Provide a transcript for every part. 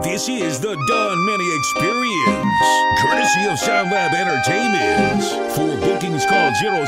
This is the Don Mini Experience, courtesy of Sound Lab Entertainment. For bookings, call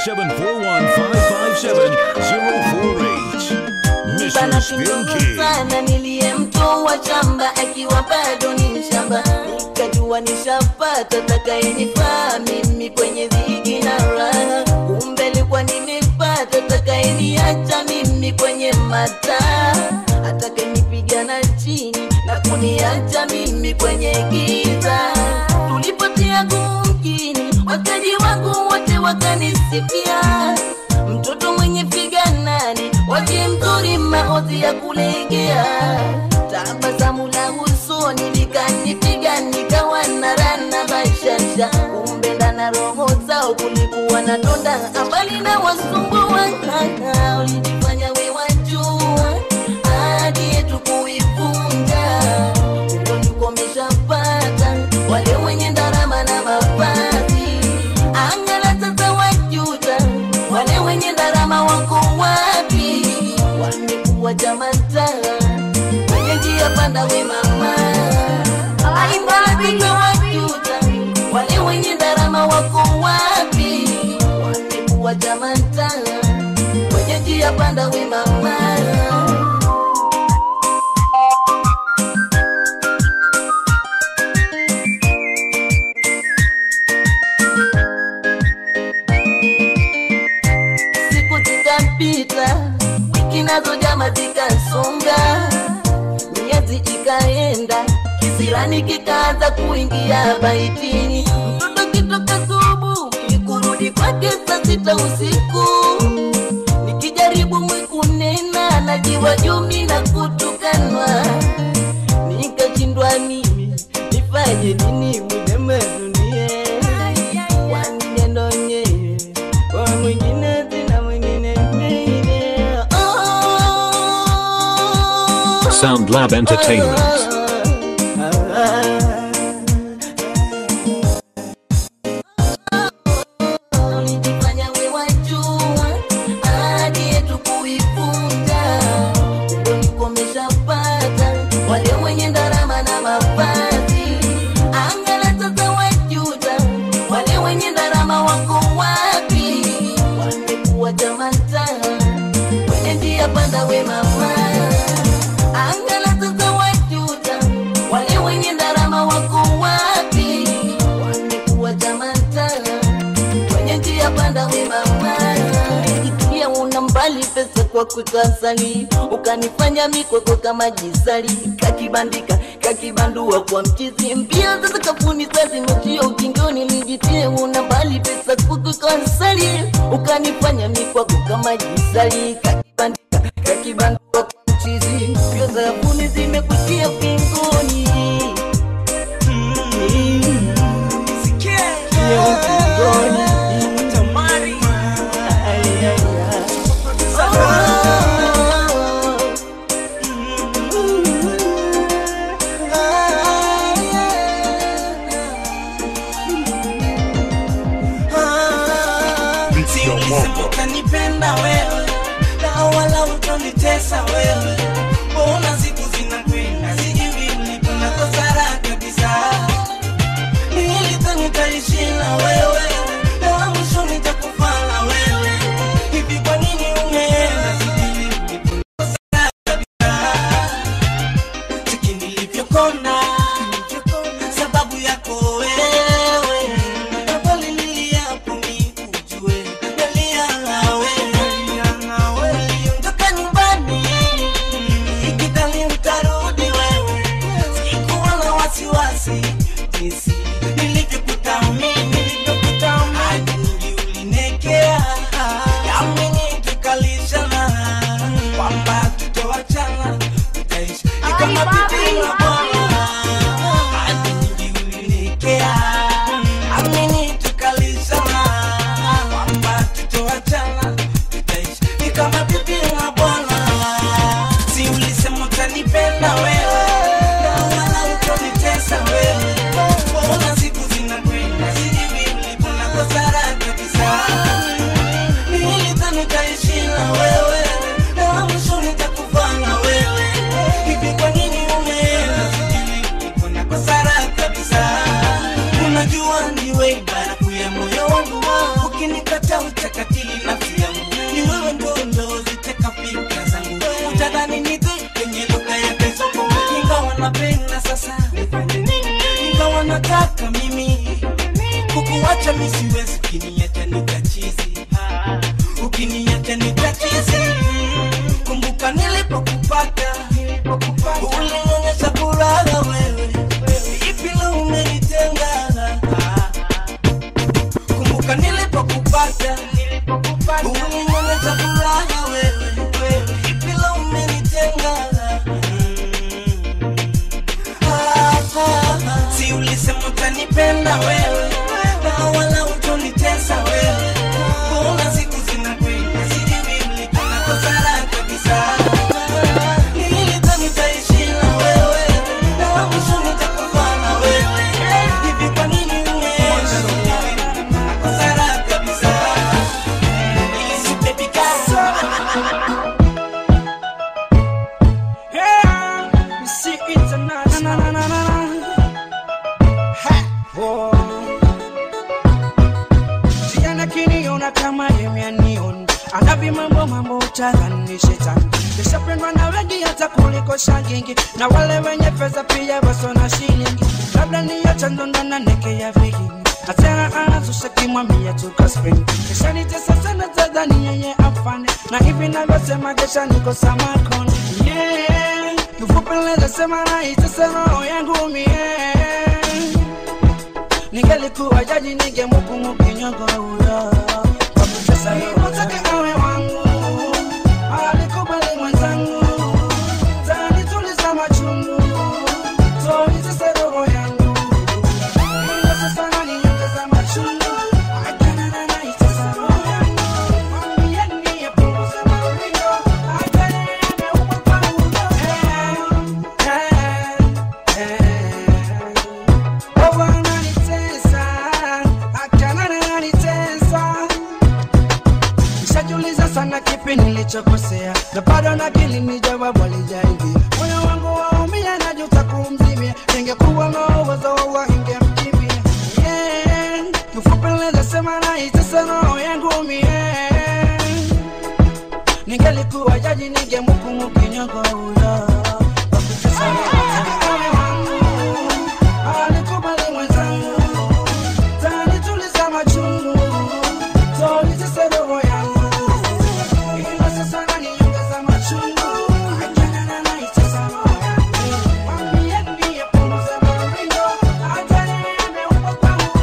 0741-557-048. Mr. Bana Spin kidogo King. sana niliyemtoa shamba akiwa bado ni mshamba, nikajua nishapata takayenifaa mimi kwenye dhiki na raha, kumbe likuwa nimepata takayeniacha mimi kwenye mataa, atakayenipiga chini na kuniacha mimi kwenye giza. Tulipotia gumkini, wakaji wangu wote wakanisifia mtoto mwenye figa nane waje mzuri maozi ya kulegea tabasamu la usoni likanipiga nikawa na rana bashasha kumbe ndana roho zao kulikuwa na donda ambali na wasumbua ulijifanya we wajua hadi yetu kuivunja ulikomeshapata wale wenye ndarama na mavazi angala sasa wajuta wale wenye ndarama wako wapi wamekuwa jamata kwenye njia panda we mama angala sasa wajuta wale wenye ndarama wako wapi wamekuwa jamata kwenye njia panda we mama siku zikapita, wiki nazo jama zikasonga, miezi ikaenda, kisirani kikaanza kuingia baitini. Mtoto kitoka subuhi kurudi kwake saa sita usiku, nikijaribu mwikunena najiwa jumi na kutukanwa, nikashindwa mimi nifanye nini mwenye dunia kwani neno nyewe kwa mwingine tena mwingine mwingine. Oh, Sound Lab Entertainment. Ulijifanya we wajua ahadi yetu kuivunja, ulikomeshapata wale wenye ndarama na mavazi. Angala sasa wajuta, wale wenye ndarama wako wapi? Wamekuwa jamanta kwenye njia panda we mama. Angala sasa wajuta, wale wenye ndarama wako wapi? Wamekuwa jamanta kwenye njia panda we mama ikia una mbali pesa kwa kukasali ukanifanya mikoko kama jisali kakibandika kakibandua kwa mchizi mbia sasa kafuni sasa mchio ukingoni nijitie una mbali pesa kwa kukasali ukanifanya mikoko kama jisali kakibandika kakibandua kwa mchizi mbio za kafuni zimekutia ukingoni Sikia ukingoni Ulisema utanipenda wewe na wala utonitesa wewe napenda sasa ingawa nataka mimi kukuacha mi siwezi ukiniacha nitachizi ukiniacha nitachizi kumbuka nilipokupata ulionyesha furaha wewe ipi leo umenitenga kumbuka nilipokupata ulionyesha furaha wewe ipi leo umenitenga Ah, ah, ah. si ulisema utanipenda wewe na wala utonitesa wewe mbona siku zinakwenda sijui mlikana kosara kabisa nilidhani nitaishi na wewe na mwisho nitakufa na wewe hivi kwa nini ungeenda kosara kabisa ilisipepika Yeah, you see international. Na, na, na, na, na. Ha, oh. Vijana kiniona kama yemianion anavi mambo mambo utadhani shetani kishapendwa na wengi hata kuliko shangingi na wale wenye pesa pia waso na shilingi labda niyo chanzo ndo na neke ya vigingi na tena anazusha kimwambia tuka spring kisha nitesa sana tadhani yeye afane na hivi navyosema kesha niko samakoni yeah. kifupi naweza sema naitesa roho yangu mie ningelikuwa jaji ningemhukumu kinyongo huyo kwa kutesa nilipotaka awe wangu alikubali mwenzangu tanituliza machungu toitese roho yangu ila sasa naniongeza machungu akanana naitesa roho yangu mwambieni apunguze maringo akale ameumwa kwangu Eh, eh, eh. Oh, ananitesa, akana ananitesa. Nishajiuliza sana kipi nilichokosea na bado nakili ni jawabu alijaingia moyo wangu waumia najuta kumzimia ningekuwa na uwezo wa ingemkimbia yeah. kifupi naweza sema naitesa roho yangu mie ningelikuwa jaji ningemhukumu kinyongo huyo kwa kutesa roho yangu. Alikubali mwenzangu tanituliza machungu tolitese roho yangu ila sasa naniongeza machungu ajanana naitesa roho yangu mwambieni apunguze maringo hata yeye ameumba kwangu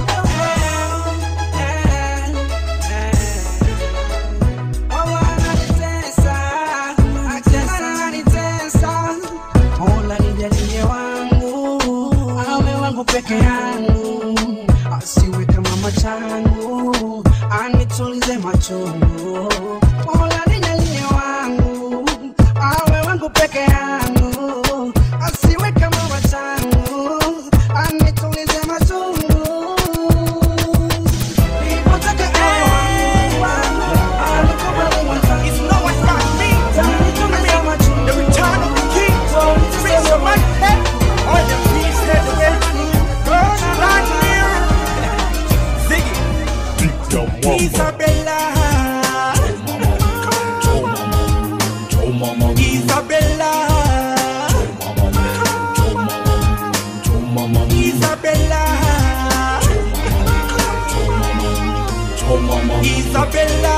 Eh, eh, eh. Wao wananitesa, ajanana wananitesa. Mola nijalie wangu awe wangu peke yangu asiwe kama machangu anitulize machungu Mola nijalie wangu awe wangu peke yangu asiwe kama machangu anitulize machungu Nilipotaka awe wangu, alikubali mwenzangu. It's no one like me. Tanituliza machungu. The return of the king. Tolitese Raise your roho mic head. All the peace head away. Girl, right here. Ziggy. Isabella. Isabella. Isabella. Isabella.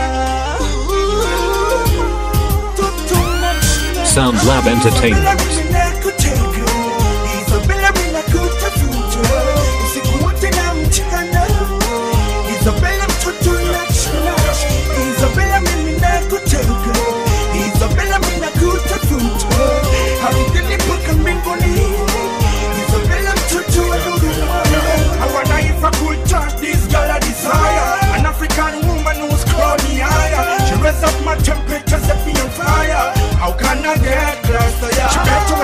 Sound Lab Entertainment. Isabella bila kutafuta usiku wote na mchana. Isabella mtoto nachuna. Isabella mimi nakutaka. Isabella mimi nakutafuta. Ardhini mpaka mbinguni. Isabella mtoto wa Dodoma. I wonder if I could touch this girl I desire. An African woman who's called me higher. She raise up my temperature, set me on fire. How can I get closer? Yeah. She better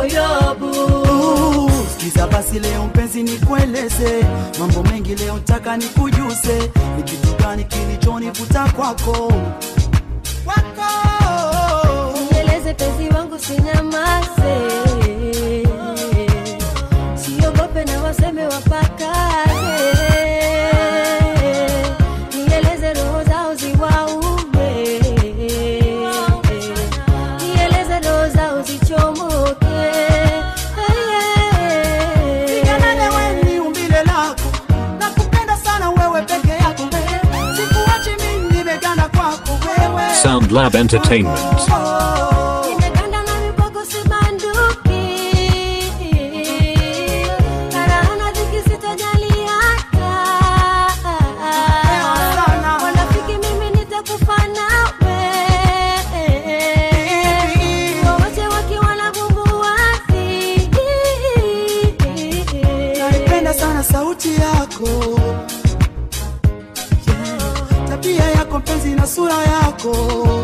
wako yobu Uh, Sikiza basi leo mpenzi nikueleze mambo mengi leo ntaka nikujuse ni kitu gani kilichonivuta kwako kwako nieleze penzi wangu sinyamaze siogope na waseme wapakaze nieleze roho zao ziwaume nieleze roho zao zichomoke Siganane wewe ni umbile lako nakupenda sana wewe peke yako sikuachi mimi nimeganda kwako wewe Sound Lab Entertainment. Oh. Nimeganda na mipogo sibanduki. Karaana dhiki sitajali hata. Wanafiki mimi nitakufa nawe. Wowote wakiwa na bumbuazi. naipenda sana sauti yako yeah. tabia yako mpenzi na sura yako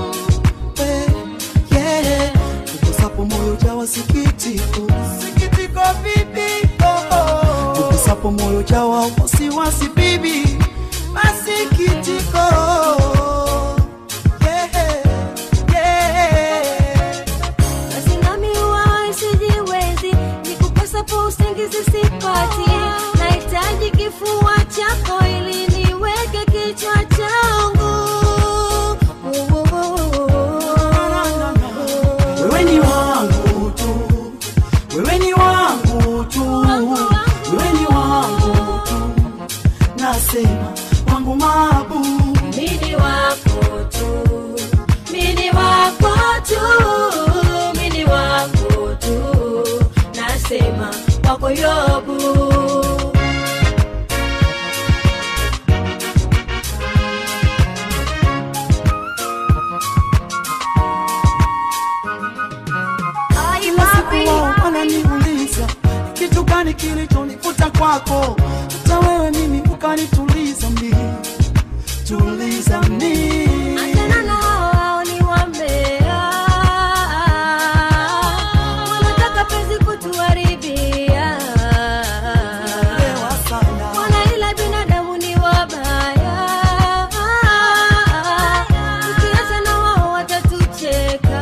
yeah. yeah. ukusapo moyo jawa sikitiko sikitiko bibi oh, oh. ukusapo moyo jawa wasiwasi bibi masikitiko yeah. yeah. Basi nami huwa sijiwezi, nikukosa po usingizi sipati. Nahitaji kifua chako ili niweke kichwa changu. wewe ni wangu tu, wewe ni wangu tu, wewe ni wangu tu, nasema wangu mabu, Mini wako tu, mini wako tu, mini wako tu, nasema wako Yobu. kila siku wao wananiuliza kitu gani kilichonivuta kwako, hata wewe mimi ukanituliza mi, tuliza mi Achana na hao ni wambea, wanataka penzi kutuharibia. Lewa sana. Wana ila binadamu ni wabaya, tukiacha na wao watatucheka.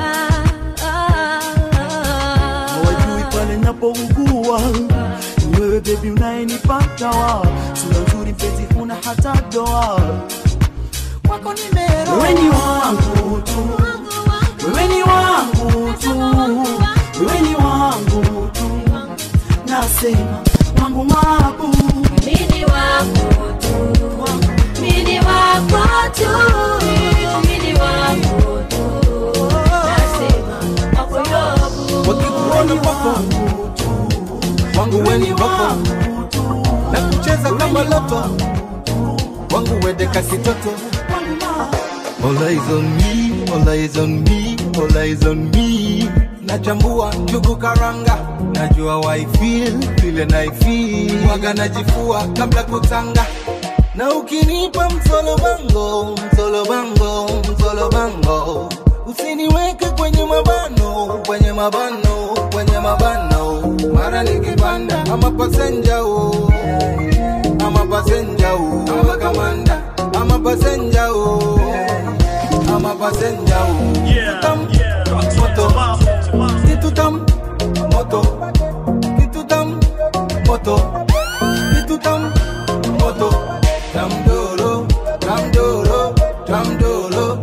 hawajui pale napougua ni wewe bebi unayenipata wa sura nzuri mpenzi huna hata doa kwako nimero wewe ni wangu tu wewe ni wangu tu wewe ni wangu tu nasema wangu mabu Mini wako tu, mini wako tu, mini wako tu, nasema wako Yobu. wakikuona wako wangu weni wako na kucheza kama loto wangu wedeka kitoto All eyes on me, all eyes on me, all eyes on me. Nachambua njugu karanga, najua why feel vile na feel. Waga najifua kabla kutanga, na ukinipa msolo bango, msolo bango, msolo bango, usiniweke kwenye mabano, kwenye mabano, kwenye mabano. Mara nikipanda ama pasenja oh, ama pasenja oh, ama kamanda, ama pasenja oh, ama pasenja oh. Tutam, moto, situtam, moto, situtam, moto, situtam, moto. Tamdoro, tamdoro, tamdoro,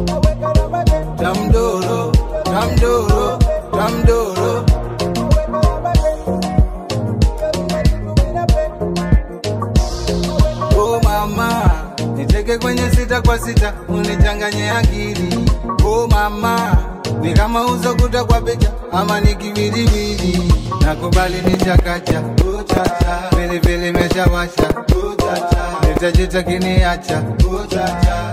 tamdoro, tamdoro, tamdoro. Oh mama, niteke kwenye sita kwa sita, unichanganye akili. Oh mama, ni kama uzokuta kwa picha ama ni kiwiliwili. Nakubali ni chakacha, oh chacha, pilipili imeshawasha, oh chacha, nitajita kiniacha, oh chacha.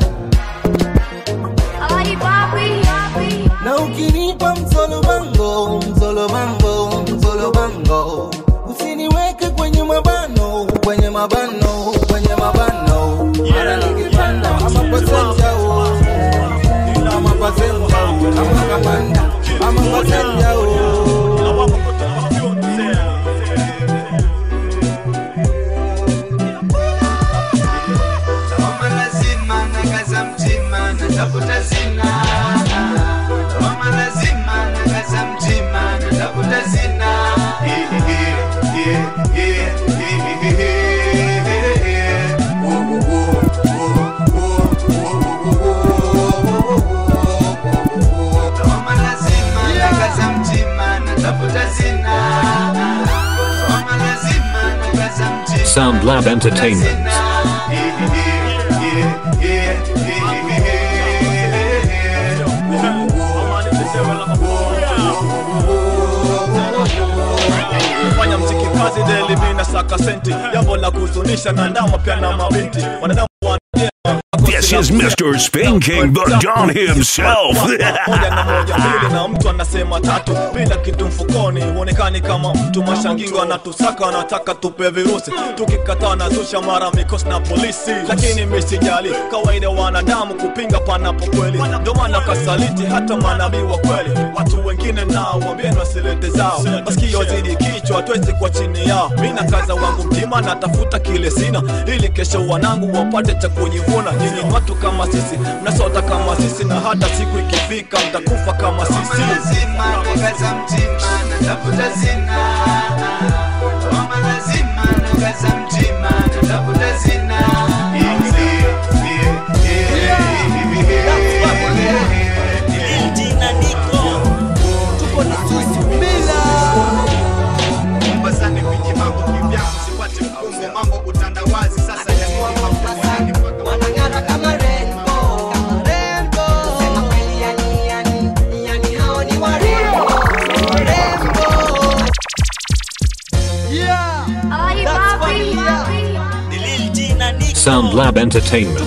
na ukinipa msolo bango msolo bango msolo bango usiniweke kwenye mabano kwenye mabano kwenye mabano mara nikipanda ama pasenja o ama pasenja o ama kamanda ama pasenja o Sound Lab Entertainment. fanya mziki kazi deli mina saka senti jambo la kuzunisha na ndama pia na mabinti wanadamu wanajema This is Mr. Spin King, the Don himself. moja na moja mbili na mtu anasema tatu bila kitu mfukoni huonekani kama mtu mashangingo anatusaka anataka tupe virusi tukikataa nazusha mara mikosi na polisi lakini misijali kawaida wanadamu kupinga panapo kweli ndio maana kasaliti hata manabii wa kweli watu wengine nao wambieni wasilete zao masikio zidi kichwa hatuwezi kwa chini yao mi na kaza wangu mtima natafuta kile sina ili kesho wanangu wapate cha kujivuna nyinyi ni watu kama sisi mnasota kama sisi na hata siku ikifika mtakufa kama sisi lazima nakaza mtima natafuta zina mama lazima nakaza mtima natafuta zina Mombasani kwenye mambo kivyangu sipati mkumbo mambo utandawazi sasa yamekuwa mafumani mpaka wanang'ara kama rainbow, kama rainbow. Sema kweli yani, yani, yani hao ni warembo, warembo. Sound Lab Entertainment.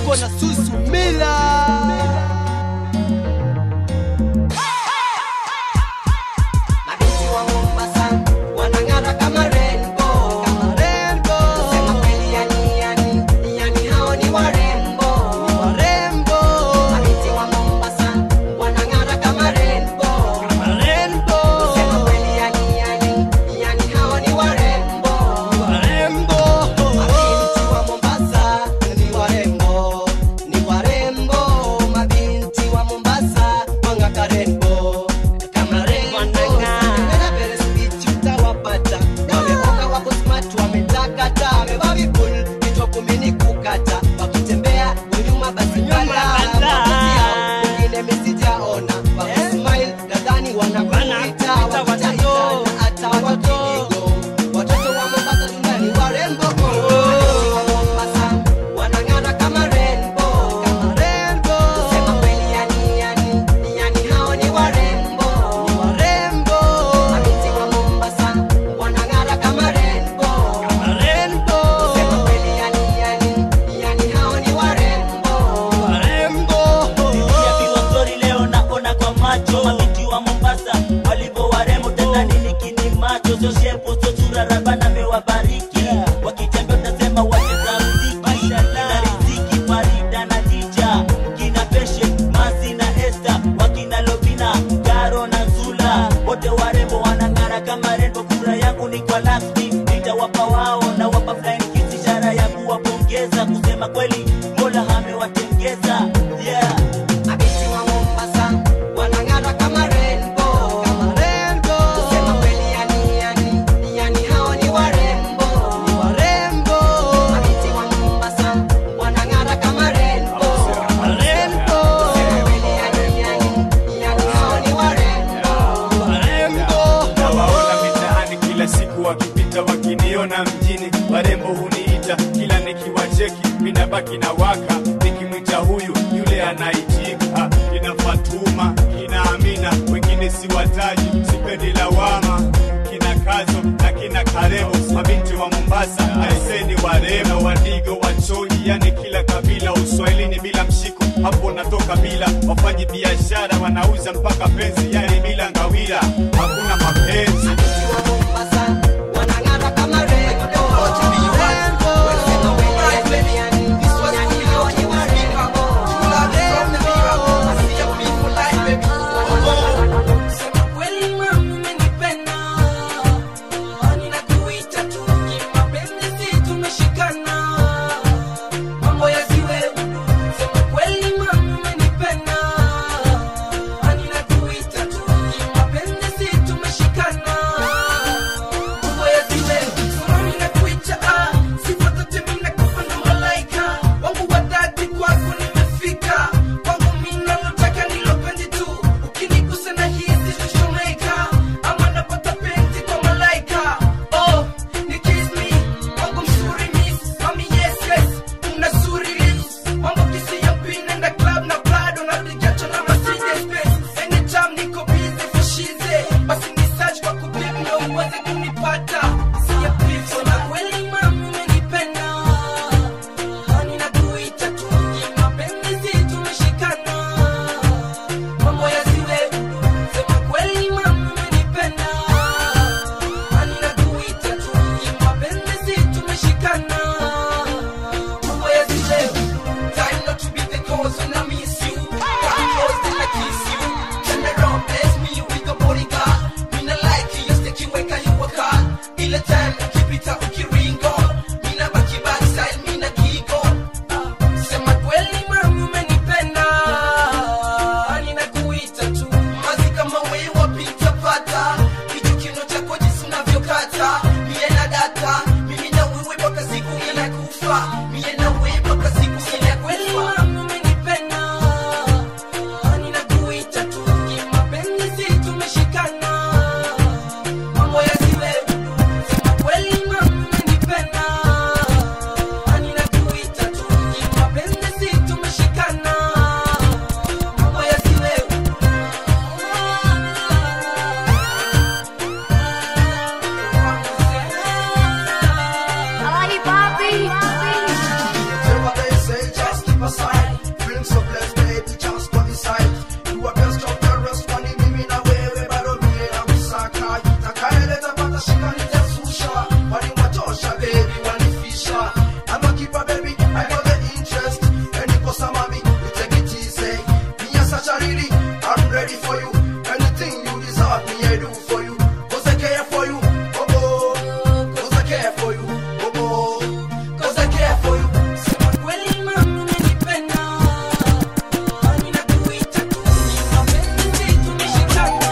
Mabinti wa Mombasa wanang'ara kama rainbow, kama rainbow. Sema kweli yani, yani, yani hao ni warembo, warembo. Mabinti wa Mombasa wanang'ara kama rainbow, kama rainbow. Sema kweli yani, yani, yani hao ni warembo, warembo. Mabinti wa Mombasa ni warembo, ni warembo. Mabinti wa Mombasa wang'aka rainbow, kama rainbow. Wanang'ara vile speech utawapata. Wameoka wako smart, wametakata. Wamevaa vipul, kichwa kumi ni kukata. Wakitembea nyuma basi kala. Mapenzi yao, wengine mi sijaona. Wakismile, nadhani wanakuita. Wakitaita na hata wakiigo. Watoto wa Mombasa duniani warembo. Mabinti wa Mombasa wanang'ara kama rainbow, kama rainbow. Sema kweli yani, yani, yani hao ni warembo, ni warembo. Mabinti wa Mombasa wanang'ara kama rainbow, kama rainbow. Sema kweli yani, yani, yani hao ni warembo, warembo. Niliambiwa story leo naona kwa macho mabinti wa Mombasa walivyo warembo tena nini kini macho sio shepu sio sura rabana mewabariki wakitembea utasema wacheza mziki na riziki Farida na Dija kina Peshe Masi na Esther wakina Lobina Garo na Zula wote warembo wanang'ara kama rembo kura yangu ni kwa Laspi nitawapa wao na wapa flying kiss ishara ya kuwapongeza kusema kweli Mola amewatengeza yeah Mabinti wa Mombasa wanang'ara kama rainbow, kama rainbow. Kusema kweli yani, yani, yani hao ni warembo, ni warembo. Mabinti wa Mombasa wanang'ara kama rainbow, kama rainbow. Kusema kweli yani, yani, yani hao ni warembo, warembo. nawaona mitaani kila siku wakipita wakiniona mjini warembo huniita kila nikiwacheki minabaki na waka nikimwita huyu yule anaitika kina fatuma kina amina wengine siwataji sipendi lawama kina kazo na kina karebo mabinti wa mombasa aiseni warembo wadigo wachoji yani kila kabila uswahilini bila mshiko hapo natoka bila wafanyi biashara wanauza mpaka penzi yani bila ngawira hakuna mapenzi Mabinti wa Mombasa wanang'ara kama rainbow, rainbow. Kusema kweli yani, yani, yani hao ni warembo, warembo. Sema kweli mama umenipenda, ninakuita tu kimapenzi, si tumeshikana, mambo yasiwe. Sema kweli mama umenipenda, ninakuita tu kimapenzi, si tumeshikana, my side. Feeling so blessed, baby, just go inside. You are best of the rest, kwani mimi na wewe bado mie na msaka. Itakayeleta pata shika nitasusha. Waliwatosha, baby, wanifisha. I'm a keeper, baby, I got the interest. Any mami, you take it easy. Me as such a lady, I'm ready for you. Anything you deserve, me I do for you. Cause I care for you, oh oh. Cause I care for you, oh oh. Cause I care for you. Kweli mama umenipenda, ninakuita tu, mapenzi tumeshikana.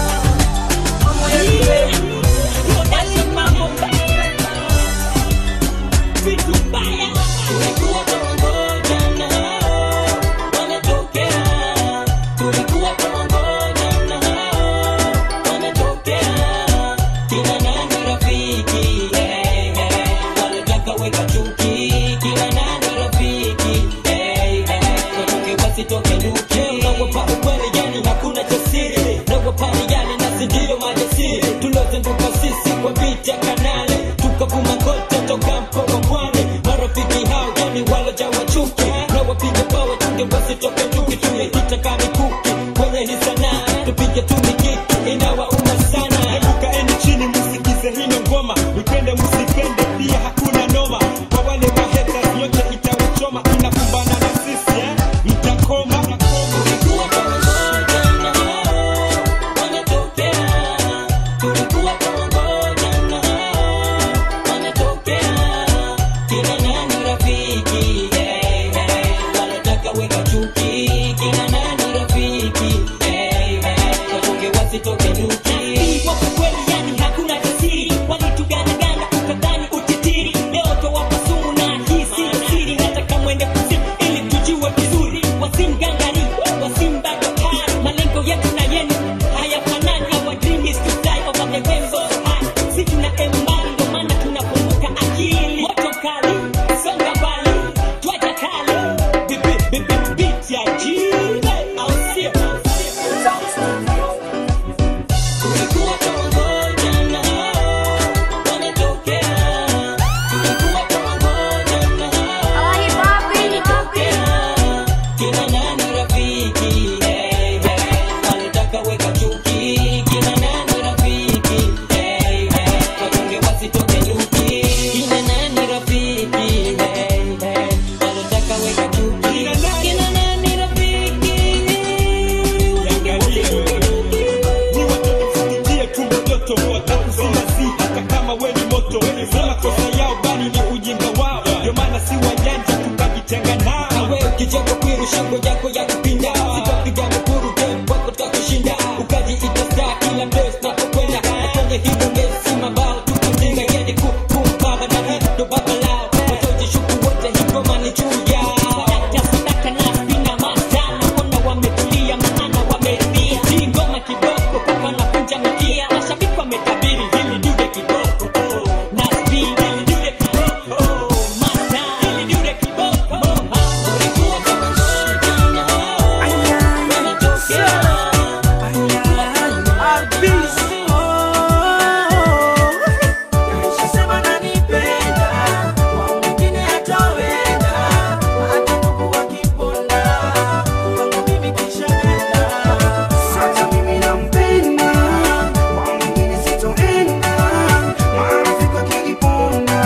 Mambo ya kweli, kweli mama umenipenda. Vitu mbaya, tulikuwa pamoja na hao wanatokea. Tulikuwa pamoja na hao wanatokea. Kina nani rafiki, hey, hey, wanataka weka chuki. Kina nani rafiki, hey, hey, watoke wasitoke nuki. Naogopa ukweli, yani hakuna cha siri. Naogopa yani nasi ndio majasiri. Tuliozunguka sisi kwa vita kanale, tukavuma kote toka mkoa pwani. Marafiki hao yani walojawa chuki, na wapiga bawa tunge wasitoke nuki. Tumepita kama mikuki kwenye hii sanaa, tupige tu mikiki inawauma sana. Hebu kaeni chini msikize hino ngoma, mpende msipende pia hakuna noma. Kwa wale mahaters yote itawachoma, inakumbana na sisi eh, mtakoma. Tulikuwa pamoja na hao wanatokea. Tulikuwa pamoja na hao wanatokea. Kina nani rafiki, hey, hey, wanataka weka chuki. Kina nani rafiki, hey, hey, watoke wasitoke nuki. Kwa kweli yani hakuna tasiri, walituganagana ukadhani utitiri. Leo towapa sumu na hii si siri, nataka mwende kuzimu ili tujue vizuri. Wasimgangani, wasimbagakari, malengo yetu na yenu hayafanani. Our dream is to fly over the rainbow high. Si tuna embali, ndo maana tunakumbuka akili. Moto kali, songa mbali, twaja kali. Bibi, bibi, beat ya jiwe, au sio? Tulikuwa pamoja na hao wanatokea. Tulikuwa pamoja na hao wanatokea. Kina nani rafiki, hey, hey, wanataka weka chuki. Kina nani rafiki, hey, hey, watunge wasitoke nyuki. Kina nani rafiki, hey, hey, wanataka weka chuki. Kina nani rafiki, watunge wasitoke nyuki. Ni watoto kusikia tumbo joto, watakuzima si hata kama we ni moto. Sema kosa yao bali ni ujinga wao, ndio maana si wajanja tukajitenga nao. Na wewe kicheko kwiru shingo yako ya kupinda sitapiga mkuru game wako tutakushinda ukajiita star kila place tunapokwenda na kwenye hilo mesi mabao tukitinga yeye kukumbaba na ndo baba lao watojishuku wote hivyo mani juu yao sadaka sadaka na spina masana kona wametulia maana wameridhia hii ngoma kiboko paka na kunja mkia mashabiki wametabiri hili dude kiboko na spina hili dude kiboko mata hili dude kiboko Tulikuwa pamoja na hao wanatokea. Sema nanipenda, kwa mwingine hataweza. Hata ndugu wakiponda, kwangu mimi kishaenda. Sasa mimi nampenda, kwa mwingine sitoenda. Marafiki wakiniponda,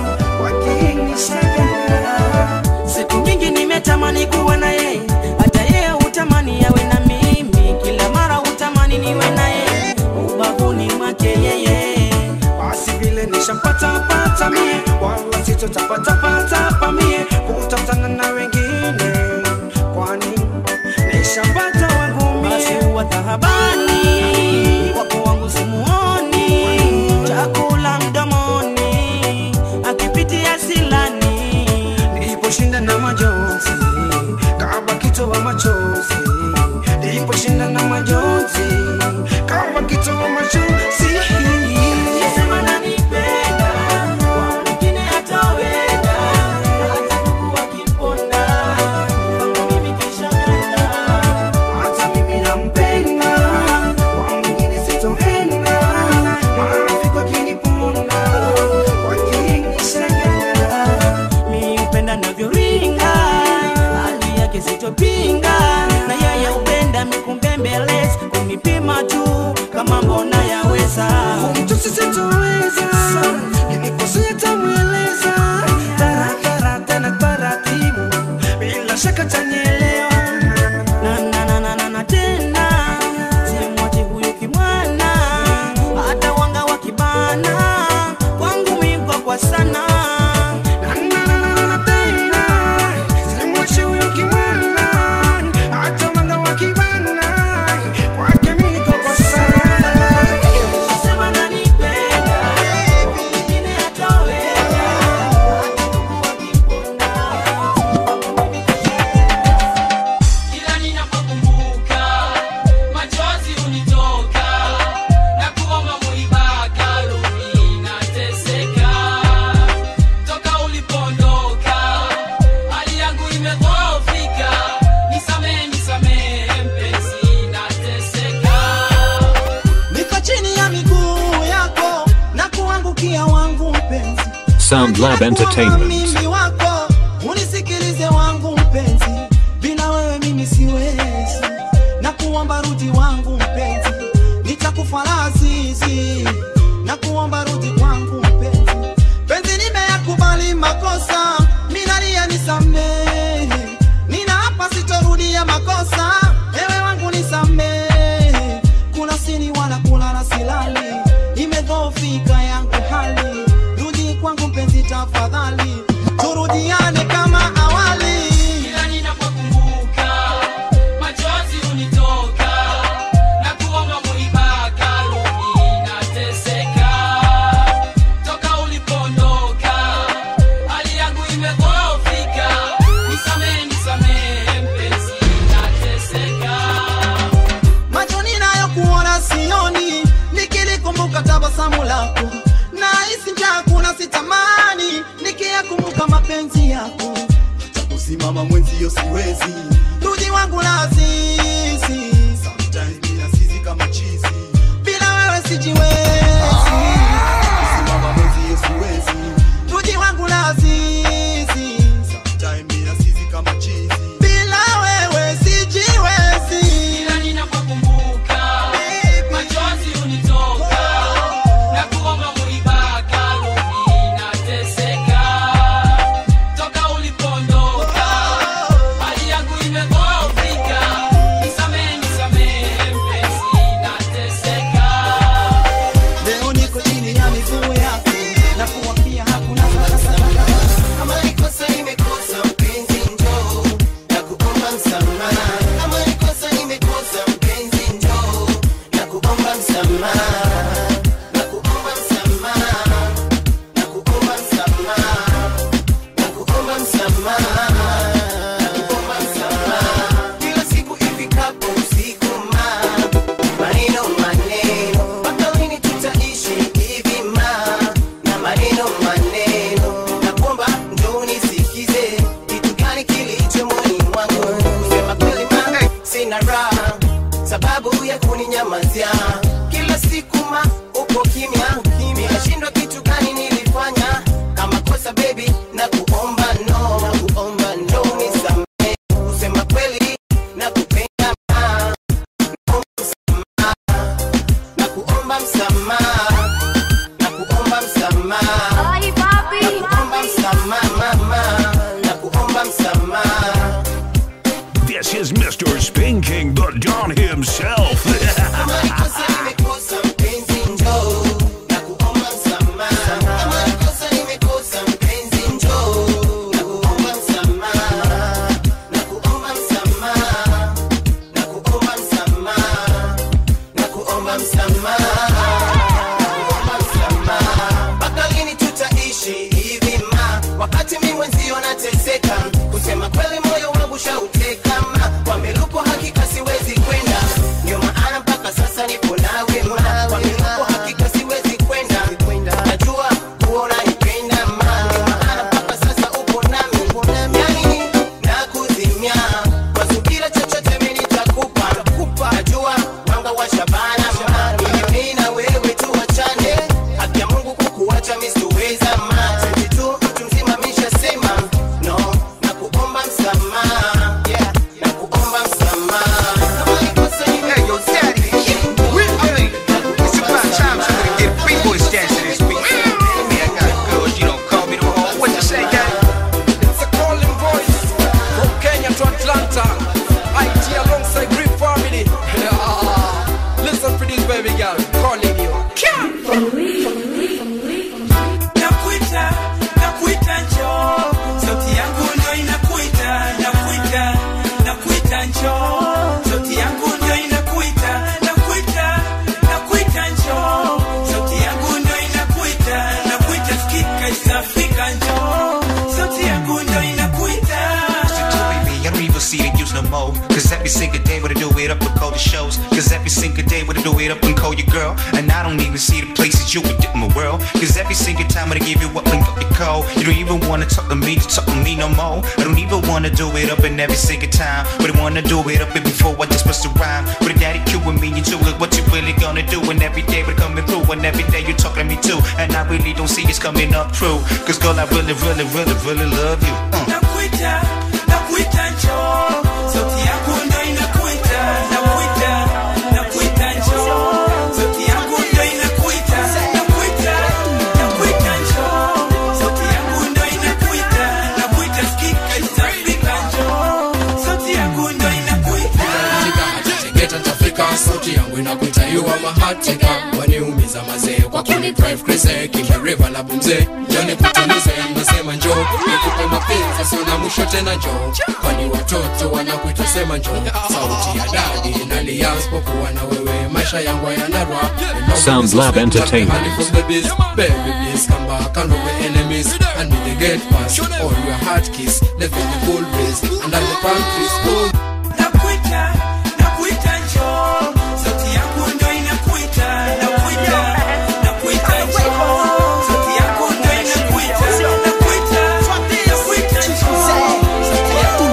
wakinishangaa. siku nyingi nimetamani kuwa na yeye hata yeye hutamani awe na mimi kila mara hutamani niwe na yeye ubavuni mwake yeye basi vile nishampata pata mie wala sitotapatapata pa mie kutafutana na wengine kwani nishampata wangu mie basi huwa tahabani wapo wangu simuoni chakula mdomoni akipitia silani niliposhinda na majonzi kama kitoa machozi niliposhinda na majonzi kama kitoa machozi Sema nanipenda, kwa mwingine hataweza. Hata ndugu wakiponda, kwangu mimi kishaenda. hata mimi nampenda kwa mwingine sitoenda marafiki wakiniponda wakinishangaa mi upenda navyoringa kisichopinga na yeye upenda mikumbembeleza kunipima tu kama mbona yaweza Mtusi sitoweza Nikikosea tamweleza Taratara tena taratibu Bila shaka tanielewa na na na na na na tena simwache huyu kimwana hata wanga wa kibana kwangu miko kwa sana Na na na na na tena Simwache huyo kimwana Hata mwanga wa kibana Kwake miko kwa sana sema nanipenda mwingine hatoweza Kila ninapokumbuka machozi hunitoka na kuomba muibaka rudi nateseka toka ulipondoka hali yangu imedhoofika nisamehe nisamehe mpenzi nateseka niko chini ya miguu yako na kuangukia wangu mpenzi Sound Lab Entertainment. mimi wako unisikilize wangu mpenzi bila wewe mimi siwezi na kuomba rudi wangu mpenzi nitakufa lazizi na kuomba rudi kwangu mpenzi penzi nimeyakubali makosa minalia nisamehe nina hapa sitorudia makosa ewe wangu nisamehe kuna sini wala kulala silali imedhoofika yangu hali rudi kwangu mpenzi tafadhali turudiane kama awali Kila ninapokumbuka machozi hunitoka na kuomba muibaka rudi nateseka toka ulipondoka hali yangu imedhoofika nisamehe nisamehe mpenzi nateseka macho ninayokuona sioni nikilikumbuka tabasamu lako na hisi njaa kuna sitamani nikiyakumbuka mapenzi yako hata kusimama mwenzio siwezi rudi wangu lazizi Sometimes bila sisi kama chizi bila wewe sijiwezi kusimama mwenzio siwezi rudi wangu lazizi Sometimes bila sisi kama chizi bila wewe sijiwezi Kila ninapokumbuka machozi hunitoka na kuomba muibaka rudi nateseka toka ulipondoka hali yangu imedhoofika nisamehe nisamehe mpenzi nateseka leo niko chini ya miguu yako na kuwapia hakuna sakasaka Kama ni kosa nimekosa mpenzi njoo na kuomba msamaha. Kama ni kosa nimekosa mpenzi njoo na kuomba msamaha. Na kuomba msamaha. Na kuomba msamaha. Na kuomba msamaha. Na kuomba msamaha. Kila siku ifikapo usiku ma maneno maneno mpaka lini tutaishi hivi ma na maneno maneno nakuomba njoo unisikize kitu gani kilicho moyoni mwangu sema kweli ma sina raha sababu ya kuninyamazia kila siku ma upo kimya nimeshindwa kitu gani nilifanya kama kosa baby na kuomba no na kuomba no nisamehe kusema kweli na kupenda ma na kuomba msamaha na kuomba msamaha na kuomba msamaha mama na kuomba msamaha This is Mr. Spin King, the Don himself. kama ni kosa nimekosa mpenzi njoo na kuomba msamaha kama ni kosa nimekosa mpenzi njoo na kuomba msamaha na kuomba msamaha na kuomba msamaha na kuomba msamaha kuomba msamaha mpaka lini tutaishi hivi ma wakati mi mwenzio nateseka kusema kweli moyo wangu shauteka ma kwa miluko hakika siwezi kwenda ndio maana no more. Cause every single day would I do it up and call the shows. Cause every single day would I do it up and call your girl. And I don't even see the places you would dip in my world. Cause every single time I give you up and up your call. You don't even wanna talk to me to talk to me no more. I don't even wanna do it up and every single time. But I wanna do it up and before I just bust a rhyme. But a daddy cue with me, you do it, what you really gonna do? And every day we're coming through, and every day you're talking to me too. And I really don't see it's coming up true. Cause girl, I really, really, really, really love you. Uh. nakuita nakuita njoo sauti yako ndo inakuita nakuita nakuita njoo sauti yako ndo inakuita nakuita nakuita njoo sauti yako ndo inakuita nakuita sikika itafika njoo sauti yako ndo inakuita Geta tafika sauti yangu inakuita you are my heart taker waniumiza mazee kwa kuni drive crazy kimeriva na bumze joni kutulize nasema njoo nikupe mapenzi sio na mwisho tena njoo kwani watoto wanakuita sema njoo sauti ya dadi nalia sipokuwa na wewe maisha yangu yanarwa Sound Lab Entertainment. from the biz baby please come back and over enemies and be the gate pass all your heart kiss live in the cool breeze and I'm the pantries cool nakuita nakuita njoo sauti yako ndo inakuita nakuita nakuita njoo sauti yako ndo inakuita nakuita nakuita njoo sauti yako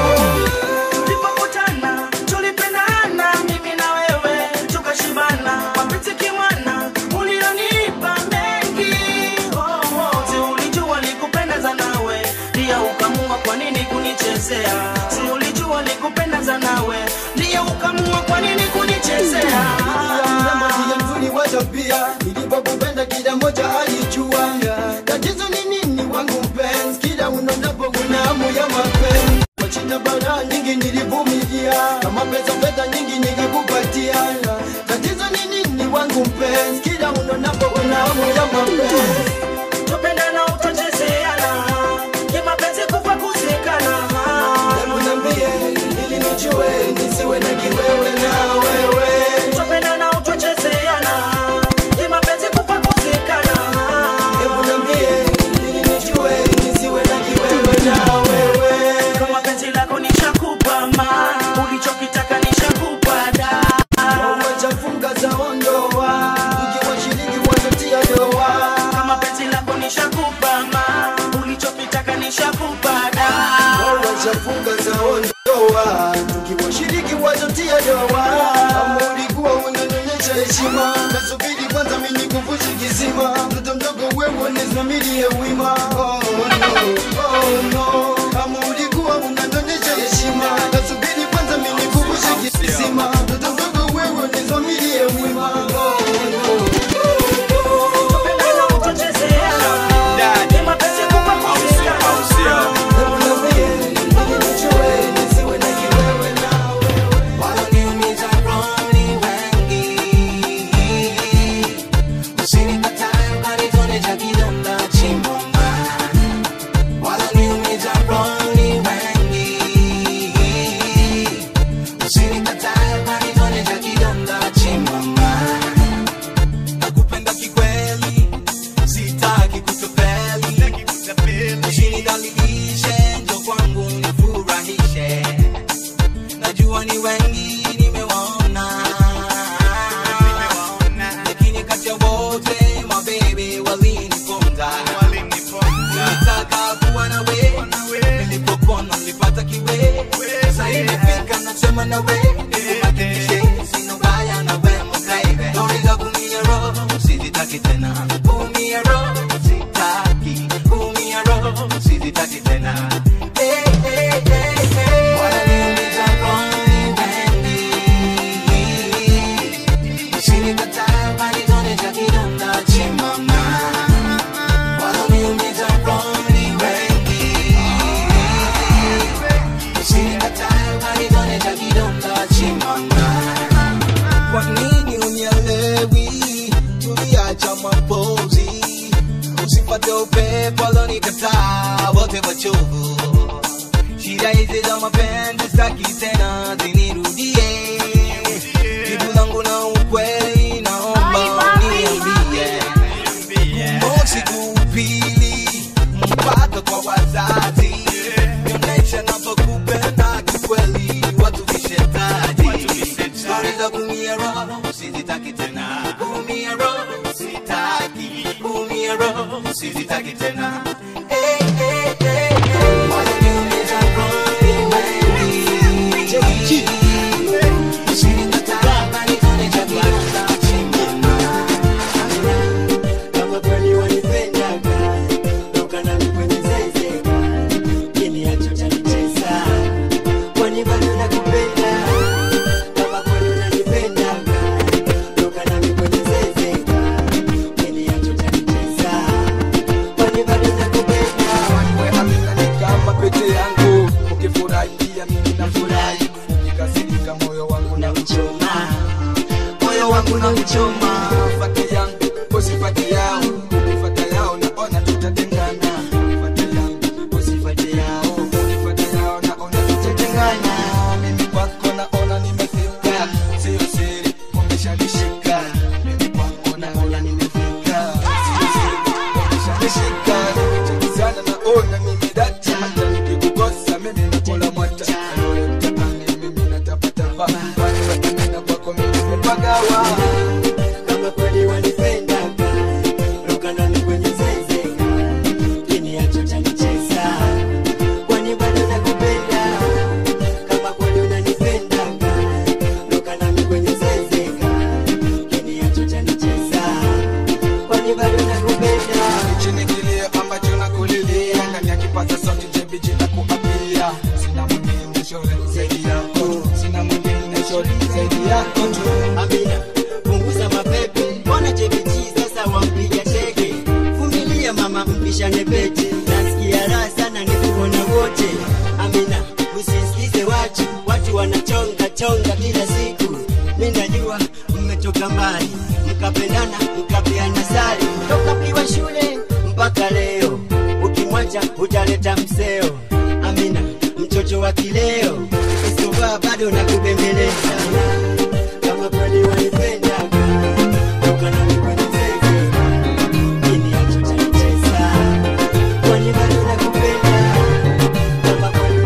tulipokutana tulipendana mimi na wewe tukashibana mapenzi kimwana ulionipa mengi oh, oh. si ulijua likupendeza nawe pia ukamua kwa nini kunichezea si ulijua likupendeza nawe ndiye ukamua kwa nini kunichezea Mrembo ndiye mzuri wa tabia, nilipokupenda kila moja alijua. Tatizo ni nini wangu mpenzi, kila unaonapo una hamu ya mapenzi. Kwa shida bara nyingi nilivumilia, kama pesa pesa nyingi nikakupatia. Tatizo ni nini wangu mpenzi, kila unaonapo una hamu ya mapenzi. tupendana utachezeana kimapenzi kufa kuzikana Hebu niambie, ili nijue, nisiwe na kiwewe na wewe. tupendana utachezeana kimapenzi kufa kuzikana Hebu niambie, ili nijue, nisiwe na kiwewe na wewe. kama penzi lako nishakupa ma ulichokitaka nishakupa da wachafunga za ondoa ikiwashiriki watatia doa kama penzi lako nishakupa ma ulichokitaka nishakupa da wachafunga za ondoa tukiwashiriki watatia doa ama ulikuwa unanyonyesha heshima nasubiri kwanza mimi nikuvushe kisima mtoto mdogo wewe nisimamilie wima oh, no, oh, no. ama ulikuwa unanyonyesha heshima nasubiri kwanza mimi nikuvushe kisima mtoto mdogo wewe nisimamilie wima oh, no. tupendana utachezeana kimapenzi kufa kuzikana Wananiumiza roho ni wengi. Usinikatae ukanitonesha kidonda chimboma. Wananiumiza roho ni wengi. Usinikatae ukanitonesha kidonda chimboma. Nakupenda kikweli, sitaki kutapeli. Usinidhalilishe, njoo kwangu nifurahishe najua ni wengi nimewaona lakini kati ya wote mabebe waliniponza nilitaka kuwa nawe nilipokona nilipata kiwe sasa imefika nasema nawe nikuhakikishe sina ubaya nawe mbabe doriza kumia roho sizitaki tena kumia roho sitaki kumia roho sizitaki tena Eh, eh, eh, eh. Wananiumiza roho ni wengi. Usinikatae ukanitonesha kidonda chimama. Wananiumiza roho ni wengi. Usinikatae ukanitonesha kidonda chimama. Kwa nini unielewi? Tuliacha mapozi, usipate upepo alonikataa wote wachovu. Shida hizi za mapenzi sitaki tena zinirudie. Jibu langu na ukweli, naomba uniambie. Mosi kupili mpaka kwa wazazi, nionyesha navyokupenda kikweli. sitaki tena kama kweli wanipendaga toka nami kwenye zezeka kiniacho chanicheza kwani bado nakupenda kama kweli unanipendaga toka nami kwenye zezeka kiniacho chanicheza kwani bado nakupenda wewe amina ni kama pete yangu ukifurahi pia mimi nafurahi ukikasirika moyo wangu na uchoma moyo wangu na uchoma fate yangu usifate yao ukifata yao naona tutatengana fate yangu usifate yao ukifata yao naona tutatengana mimi kwako naona nimefika sio siri umeshanishika mimi kwako naona nimefika sio siri umeshanishika nimechakizana naona mimi data hata nikikukosa mimi nakula mwata Wewe mtapani mimi natapatapa kwani wewe na kwako mimi nimepagawa kama kweli wanipendaga toka nami kwenye zezeka kiniacho chanicheza kwani bado nakupenda kama kweli unanipendaga toka nami kwenye zezeka kiniacho chanicheza kwani bado nakupenda hichi ni kilio ambacho nakulilia ndani ya kipaza sauti jebiji na kuapia sina mwingine shore zaidi yako sina mwingine shore zaidi yako tu amina punguza mapepe mbona jebeji sasa wampiga teke vumilia mama mpishane pete nasikia raha sana nikuona wote amina usisikize watu watu wanachonga chonga kila siku mi najua mmetoka mbali mkapendana mkapeana sari toka mkiwa shule mpaka leo ukimwacha utaleta mseo amina mtoto wa kileo isovaa bado nakubembeleza kama kweli wanipendaga toka nami kwenye zeze kiniacho chanicheza kwani bado nakupenda kama kweli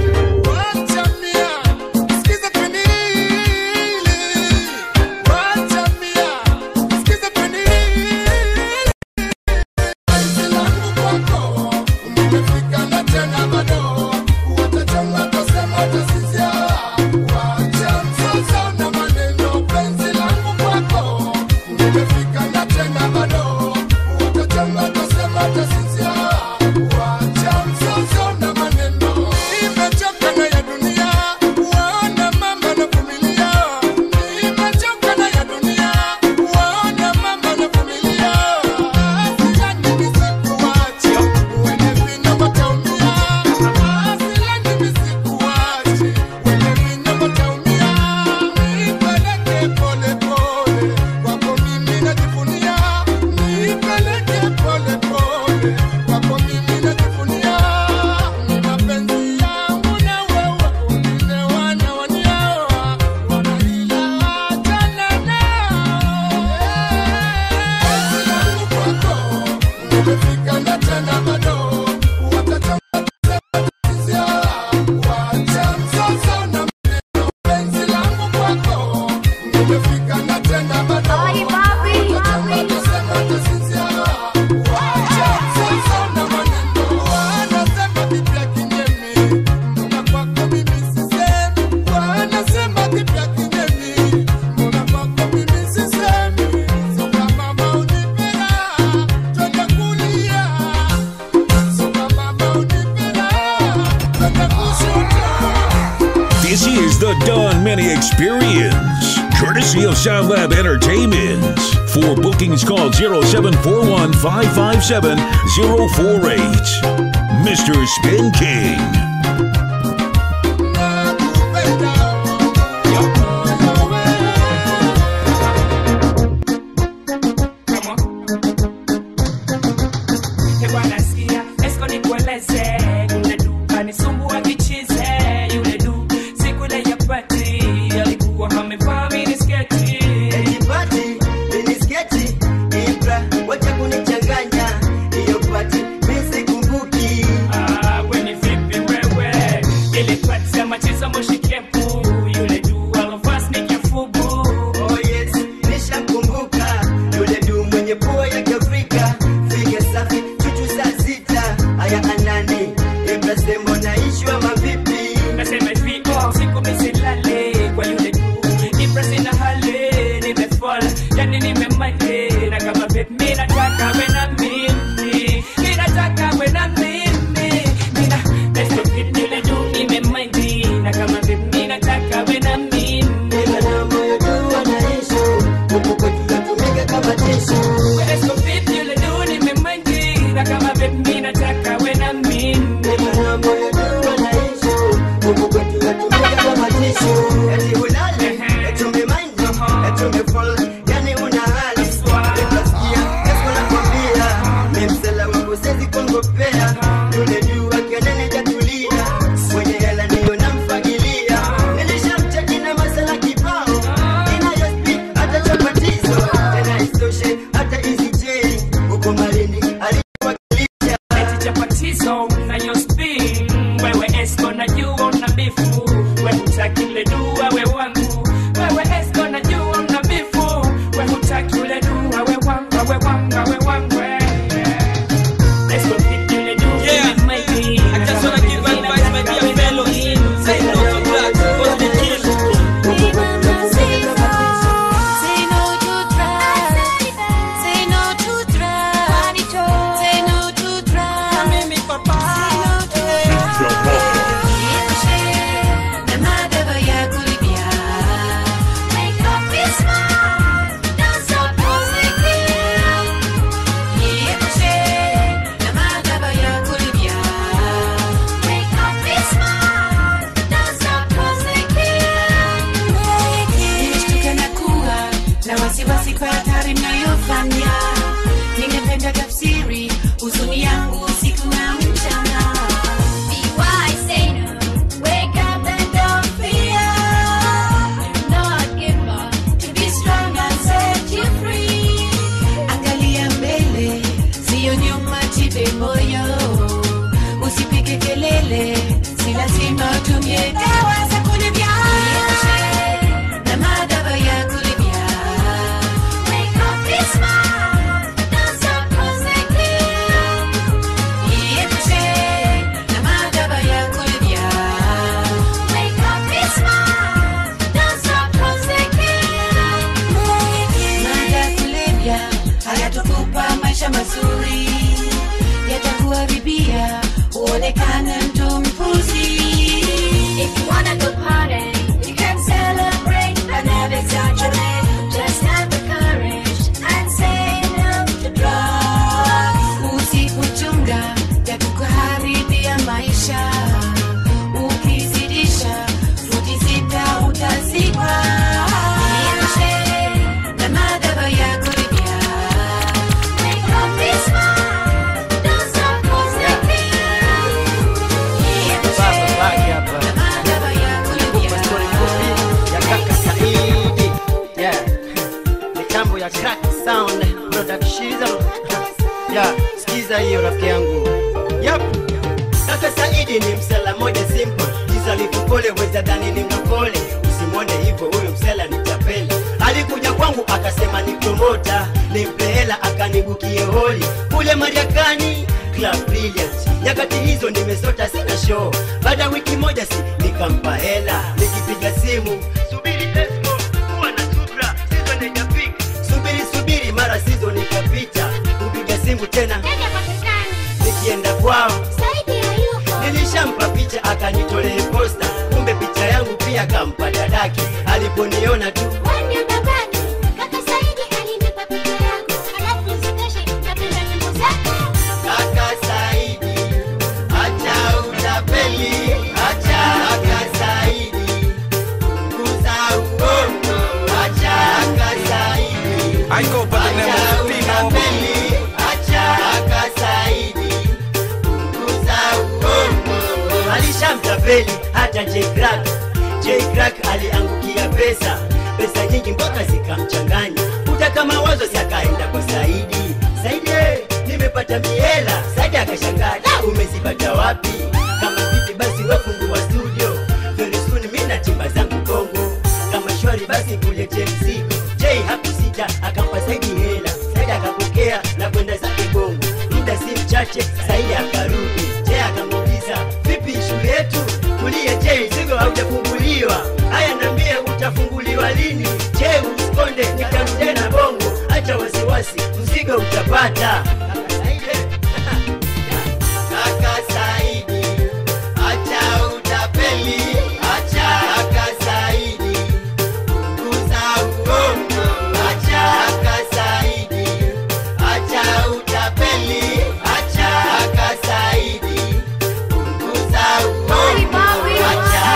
This is the Don Many Experience, courtesy of Sound Lab Entertainment. For bookings, call 0741 557 048. Mr. Spin King. Hewa nasikia, esko nikueleze, yule du anisumbua kichize, yule du siku ile ya pati alikuwa amevaa minisketi. Pati, minisketi, Ibra, wacha kunichanganya hiyo pati, mi sikumbuki. Ah, weni vipi wewe? Ile pati ya machiza moshi kepu, yule du alovaa sneak ya fubu. Oh yes, nishamkumbuka yule du mwenye pua ya Kiafrika, figa safi, chuchu huku kwetu yatumika kama tishu eti ulale eti umemind eti umefall yani una hali utasikia kesho nakwambia memsela wangu sezi kuongopea yule juu akenene jatulia mwenye hela ndiyo namfagilia nilishamcheki na masala kibao inayospi hata chapatizo tena isoshe hata izijei huko malini aliwakilisha eti chapatizo nayo spin wewe esko najua una bifu we hutaki ule dua we wangu wewe esko najua una bifu we hutaki ule dua we wanga we wanga we wangwe Let's go hit ule dua Yeah. maybe I just wanna give advice, my dear fellows. Say no to drugs, cause they kill. Say no to drugs. Say no to drugs. Say no to drugs. Mimi papa. Say no to drugs. Na madaba ya kulipia. Make up be smart. Don't stop positive. Niepushe na madaba ya kulipia. Make up be smart. Don't stop positive. Nimeshtuka na kuwa na wasiwasi kwa hatari mnayofanya. Ningependa tafsiri huzuni yangu usiku na mchana. Be wise, say no. Wake up and don't fear. Not give up. To be strong and set you free. Angalia mbele, sio nyuma, jipe moyo. Usipige kelele, si lazima utumie dawa za kulevya. Na madawa ya kulevya. Wake up, be smart. Don't stop consequence. Niepushe na madawa ya kulevya. Wake up, be smart. Don't stop consequence. Mada ya kulevya hayatokupa maisha mazuri, yatakuharibia uonekane mtu mpuzi. If you wanna go party, you can celebrate but never exaggerate. Just have the courage and say no to drugs. Usipochunga yatakuharibia maisha, ukizidisha futi sita utazikwa. Niepushe na madawa ya kulevya. Wake up, be smart. Don't stop Baba, baki hapa. Story fupi ya kaka Saidi. Yeah. Mitambo ya crack sound production. Yeah, sikiza hiyo rafiki yangu. Yep. Kaka Saidi ni msela moja simple. Jiza alipopole weza dhani ni mkole. Usimwone hivyo huyo msela ni tapeli. Alikuja kwangu akasema ni promota, nimpe hela akanibukie holi kule Mariakani Club Brilliant. Nyakati hizo nimesota sina show. Baada ya wiki moja si nikampa hela, nikipiga simu subiri Tesco, kuwa na subra, season haijafika. Subiri subiri, mara season ikapita, kupiga simu tena nikienda kwao nilishampa picha akanitolee posta, kumbe picha yangu pia kampa dadake. Aliponiona tu kaka Saidi, acha utapeli, acha kaka Saidi, punguza uongo, acha kaka Saidi, I go by the name acha of Pino. utapeli, acha kaka Saidi, punguza uongo. Alishamtapeli hata J Crack, J Crack aliangukia pesa, pesa nyingi mpaka zikamchanganya, kutaka mawazo si akaenda kwa Saidi. Saidi, eh, nimepata miela. Saidi akashangaa, "Da, umezipata wapi? Kama vipi basi wafungua studio, very soon mimi na timba zangu Kongo. Kama shwari basi kulete mzigo. J hakusita akampa Saidi hela, Saidi akapokea na kwenda zake Bongo. Muda si mchache, Saidi akarudi. J akamuuliza, vipi shule yetu? Tulie J, mzigo haujafunguliwa. Haya, niambie utafunguliwa lini? J, usikonde, nikarudia na Bongo. Acha wasiwasi, mzigo utapata. Kaka Saidi, acha utapeli, acha kaka Saidi, punguza uongo, acha kaka Saidi, acha utapeli, acha kaka Saidi, punguza uongo, acha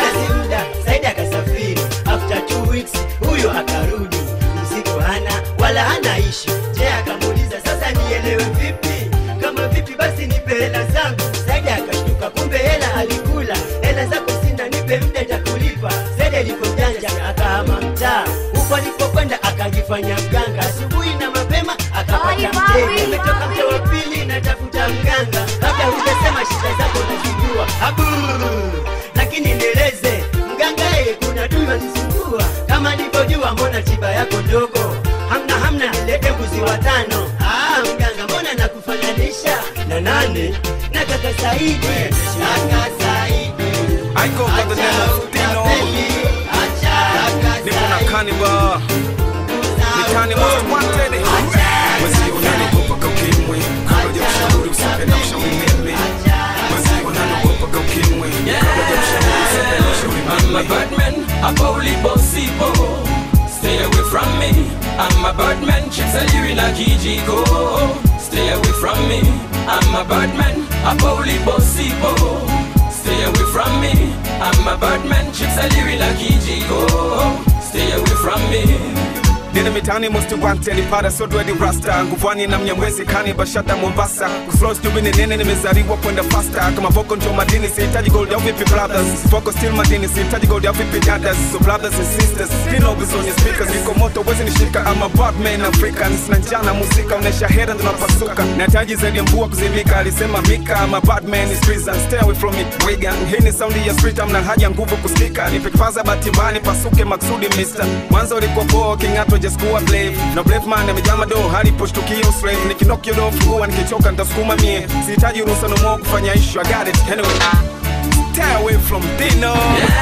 kufanya mganga asubuhi na mapema akapata mteja umetoka mte wa pili natafuta mganga labda hujasema shida zako nazijua Abu, lakini nieleze mganga yeye kuna duma nisumbua kama nilivyojua mbona tiba yako ndogo hamna hamna lete mbuzi watano ah, mganga mbona nakufananisha na nane na kaka Saidi kaka Saidi I go by the name of Dino. Nipo na Cannibal. Ni Kani most wanted. Wezi unaniogopa kwa ukimwi. Kabla ya kushauri usipende kushauri mimi. Wezi unaniogopa kwa ukimwi. Kabla ya kushauri usipende kushauri I'm a bad man, a bully bossy bo. Stay away from me. I'm a bad man, chicks are you in a Kijiko. Stay away from me. I'm a bad man, a bully bossy bo. Stay away from me. I'm a bad man, chicks are you in a Kijiko. Stay away from me. Nina mitani most wanted Nipata sodo hadi rasta Nguvani na mnyamwezi kani bashata Mombasa Kuflow stupid ni nene nimezaliwa kwenda faster Kama voko ndio madini sihitaji gold au vipi brothers Voko still madini sihitaji gold au vipi dadas So brothers and sisters Dino is on your speakers Niko moto wezi nishika I'm a bad man African Sina njana muzika unesha hera ndo napasuka Nahitaji zaidi ya mvua kuzimika Alisema Mika I'm a bad man is prison Stay away from it Wigan Hii ni saundi ya street Amna haja nguvu kusikika Nipikipaza batimbani pasuke maksudi mister Mwanzo ulikuwa poa kingato just kuwa blave Na brave man amejaa madoo haliposhtukio slave Nikinokio do fungua nikichoka nitasukuma mie Sihitaji ruhusa no more kufanya issue I got it anyway Stay away from Dino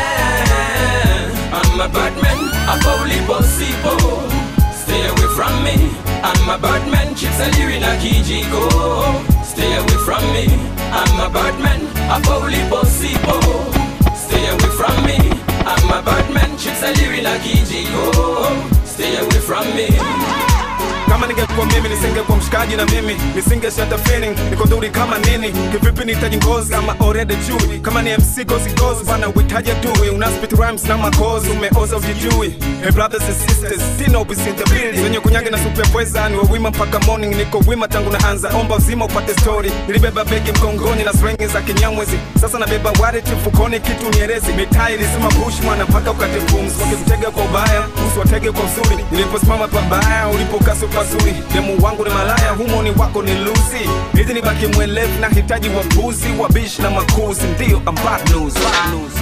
I'm a bad man, a bully bossy bo. Stay away from me. I'm a bad man, chicks are you in a Kijiko. Stay away from me. I'm a bad man, a bully bossy bo. Stay away from me. I'm a bad man, chicks are you in a Kijiko. Stay away from me. kama ningekuwa mimi nisingekuwa mshikaji na mimi nisingeshata feeling niko dhuri kama nini kivipi nihitaji ngozi kama already chui kama ni mc gozi gozi bana uhitaji adui una spit rhymes na makozi umeoza ujijui hey brothers and sisters dino is in the building wenye kunyage na supu ya pweza ni wawima mpaka morning niko wima tangu naanza omba uzima upate story nilibeba begi mgongoni na swengi za kinyamwezi sasa nabeba wallet mfukoni kitu nierezi mitaa ilisema push mwana mpaka ukate pumzi wakikutega kwa ubaya usiwatege kwa uzuri niliposimama pabaya ulipokasi pazuri demu wangu ni malaya humo ni wako ni lusi hizi ni baki mwelevu na hitaji wapuzi wabishi na makuzi ndio I'm bad news, bad news.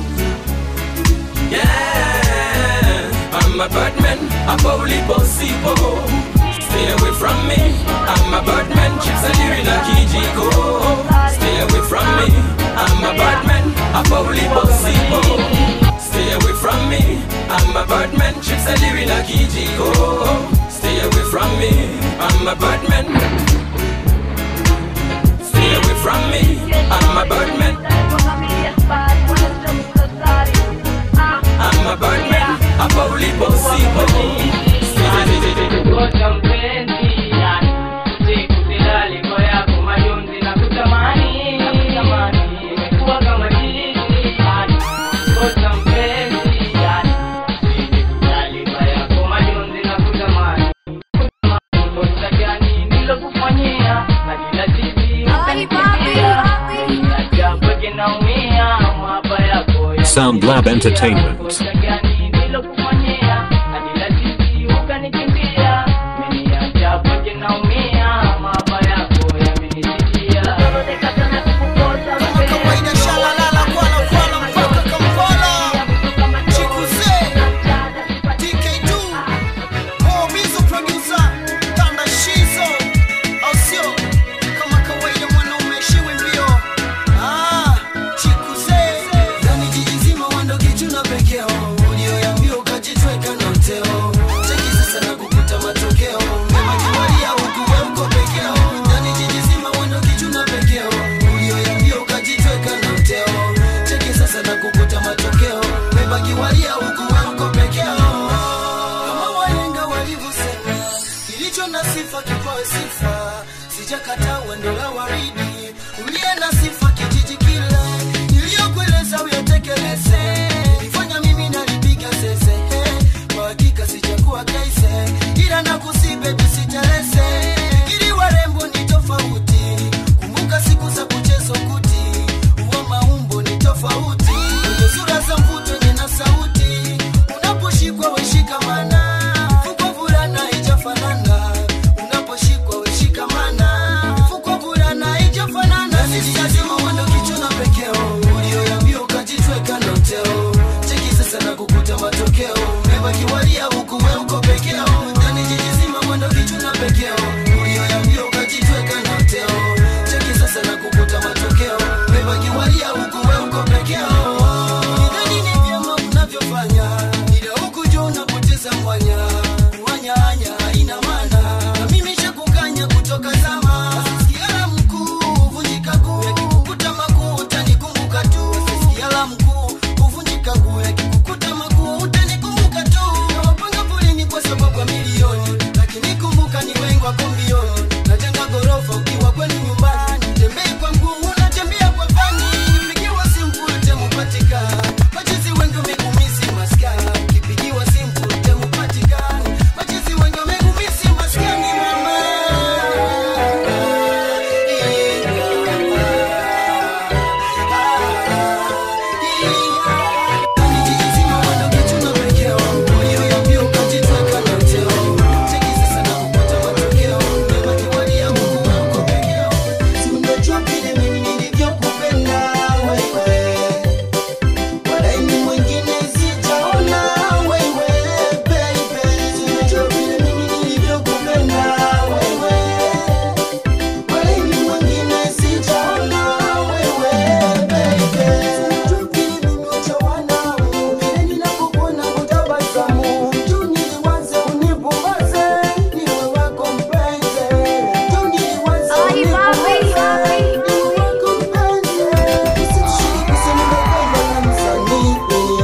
Yeah, I'm a bad man, a bully bossy bo. Stay away from me. I'm a bad man, chicks are you in a Kijiko. Stay away from me. I'm a bad man, a bully bossy bo. Stay away from me. I'm a bad man, chicks are you in a Kijiko. Stay away from me. I'm a bad man. Stay away from me. I'm a bad man. I'm a bad man, a bully bossy Ngoja mpenzi, yani, siku zilali kwa yako majonzi na kutamani, imekuwa kama jini, yani, ngoja mpenzi, yani, siku zilali kwa yako majonzi na kutamani, kosa gani nilokufanyia, hadi lazima ukanikimbia, niacha mpweke naumia, mahaba yako ya Sound Lab Entertainment. kosa gani nilokufanyia, hadi lazima ukanikimbia, umeniacha mpweke naumia, mahaba yako yamenisikia. Walia huku wewe uko peke yao kama wahenga walivyosema kilicho na sifa kipawe sifa sijakataa wendo la waridi uliye na sifa kijiji kila niliyokueleza uyatekeleze nilifanya mimi nalipiga zeze kwa hakika sijakuwa kaise ila nakusi bebi siteleze ili warembo ni tofauti kumbuka siku za kuchezo kuti uwa maumbo ni tofauti kwenye sura za mvuto yenye na sauti unaposhikwa weshikamana fukwa vulana unachanganya ila huku juu unapoteza mwanya mwanya hanya haina maana na mimi shakukanya kutoka zama sikiala mkuu vunjika guu yakikukuta makuu utanikumbuka tu sikiala mkuu kuvunjika guu yakikukuta makuu utanikumbuka tu nawapanga polini kwa sababu ya milioni lakini kumbuka ni wengi wako mbioni najenga gorofa ukiwa kwenu nyumbani tembei kwa mguu unatembea kwa fani pigiwa simple temupatika machizi wengi wamegumisi maskani kipigiwa simple temupatikani machizi wengi wamegumisi maskani mama Unajua vile mimi nilivyokupenda wewe Walaini mwingine sijaona wewe baby Unajua vile mimi nilivyokupenda wewe Walaini mwingine sijaona wewe baby Unajua vile mimi utawana Vile ninapokuona kutabasamu Tu niliwaze unipumbaze Niwe wako mpenzi Tu niliwaze unipumbaze Niwe wako mpenzi Usitushiriki kusema nimependwa na msanii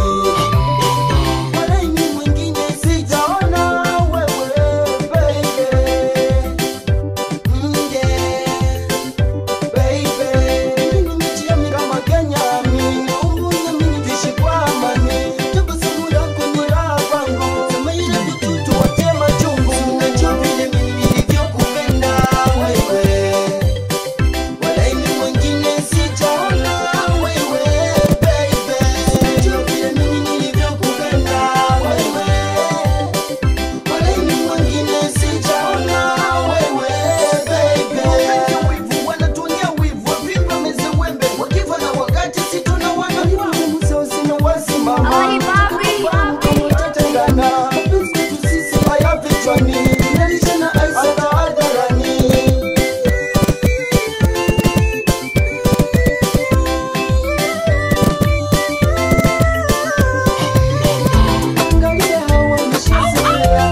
Walaini mwingine sijaona wewe baby Mm, yeah. Baby, mimi nimejiamini kama Kenya, mimi naumbunya mimi niishi kwa amani. Tabasamu lako ni raha kwangu, sema ile vitutu watie machungu. Unajua vile mimi nilivyokupenda wewe, walaini mwingine sijaona wewe, baby. Unajua vile mimi nilivyokupenda wewe, walaini mwingine sijaona wewe, baby. Wivu wanatuonea wivu, wavimba meze wembe, wakifa na wakati si tunawana. Mzee usina wasimama. Tutatengana. Mapenzi kwetu sisi haya vichwani. Tunalisha na ice hata hadharani. Angalia hawa wameshazoea.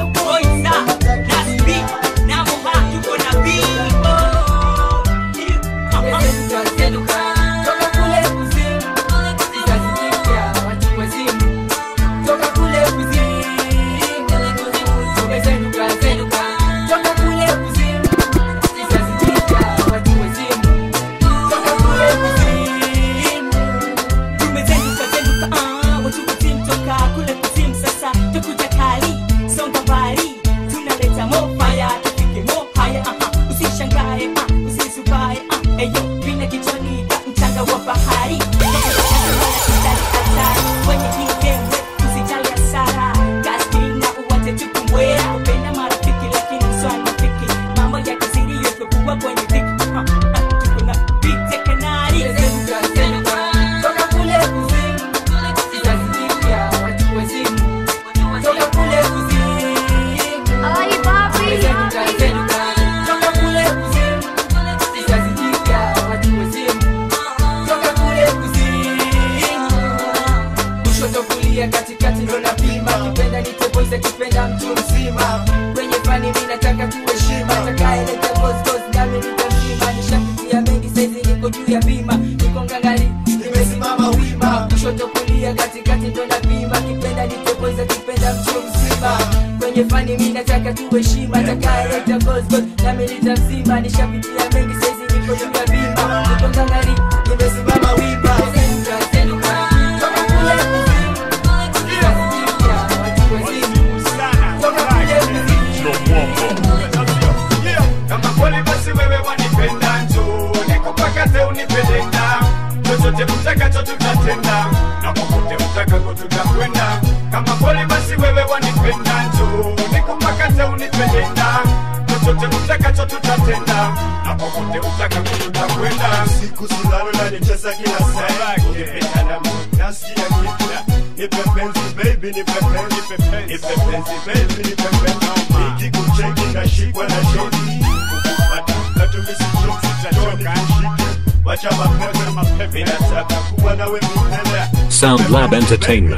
kushoto kulia katikati ndo napima kipenda niteboiza kipenda mtu mzima kwenye fani mi nataka tuheshima takaeleta gosgos nami nitamzima nishapitia mengi saizi niko juu ya bima niko ngangari nimesimama wima kushoto kulia katikati ndo napima kipenda niteboiza kipenda mtu mzima kwenye fani mi nataka tuheshima takaeleta gosgos nami nitamzima nishapitia mengi saizi niko juu ya bima niko ngangari nimesimama wima Toka kule kama kweli basi wewe wanipenda njo nikupakate unipeleka chochote mtakacho tutatenda na popote mtakako tutakwenda kama kweli basi wewe wanipenda njo nikupakate unipeleka chochote mtakacho tutatenda na popote mtakako tutakwenda siku silalo nanicheza kila saa ukipitana nasikia kipya nipe penzi baby nipe penzi nipe penzi baby nipe penzi nikikucheki nashikwa na shoti kukupata natumisi choki tachoka nishike wacha mapepe mapepe nataka kuwa nawe milele Sound Lab Entertainment.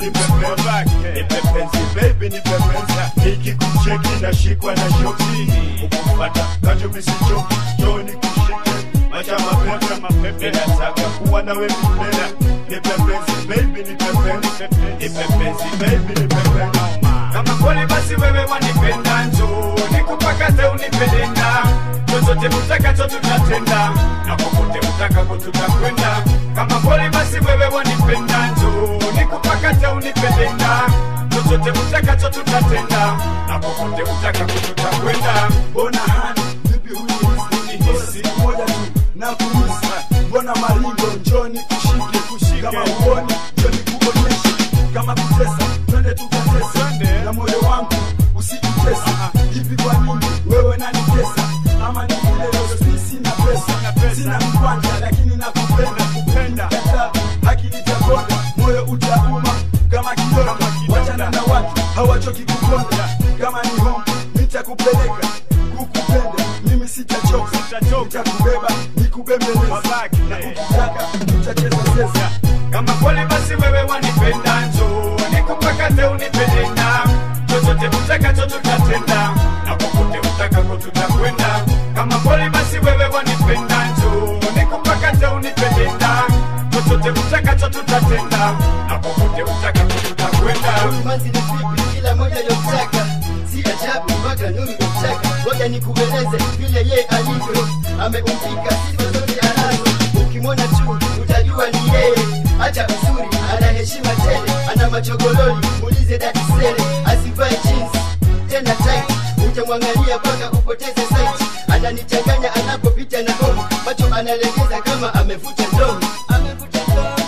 nipepenzi baby nipepenza nikikucheki nashikwa na shoki ukupata kacho misichoki joni kushike wacha mapepe mapepe nataka kuwa nawe milele nipepenzi baby nipepenzi nipepenzi baby nipepenzi kama kweli basi wewe wanipenda njoo nikupakate unipelenda chochote utakacho tutatenda na popote utakako tutakwenda kama kweli basi wewe wanipenda njoo nikupakate unipelenda chochote utakacho tutatenda na popote utakako tutakwenda Mbona hani vipi hunihisi Hisi moja tu na kuhisi Mbona maringo njoni kushike kushike Kama uoni njoni kuonyeshe Kama kutesa twende tukatese Na moyo wangu usijitese Hivi kwa nini wewe nanitesa Ama ni vile leo sina pesa Sina mkwanja lakini nakupenda kupenda Kata haki nitakonda Moyo utauma kama kidonda Wachana na watu hawachoki kukonda Kama ni home nitakupeleka kukupenda mimi sitachoka nitakubeba nikubembeleza na ukitaka tutacheza sesa kama kweli basi wewe wanipenda njoo nikupakate unipelenda chochote utakacho tutatenda na popote utakako tutakwenda kama kweli basi wewe wanipenda njoo nikupakate unipelenda chochote utakacho tutatenda na popote utakako tutakwenda Manzi ni vipi kila moja yotaka si ajabu mpaka nuru yotaka ngoja nikueleze vile ye alivyo ameumbika sifa zote anazo ukimwona tu utajua ni yeye hata uzuri ana heshima tele ana machogololi muulize dadi sele asivae jeans tena tight utamwangalia mpaka upoteze sight ananichanganya anapopita na homu macho analegeza kama amevuta ndomo amevuta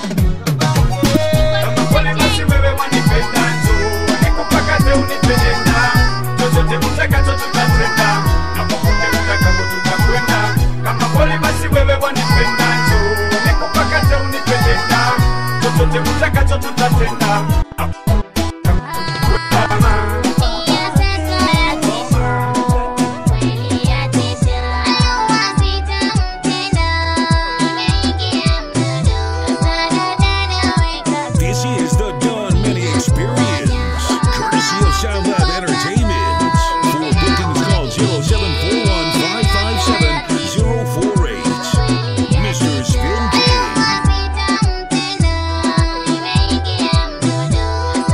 kweli basi wewe wanipenda njoo nikupakate unipelenda chochote utakacho tutatenda na popote utakako tutakwenda kama kweli basi wewe wanipenda njoo nikupakate unipelenda chochote utakacho tutatenda This is the Don Mini Experience, courtesy of Sound Lab Entertainment. For bookings, call 0741 557 048. Mr. Spin King.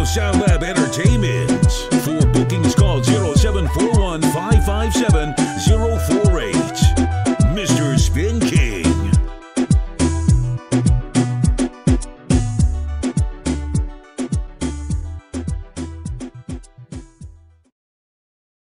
Sound Lab Entertainment. For bookings, call 0741 557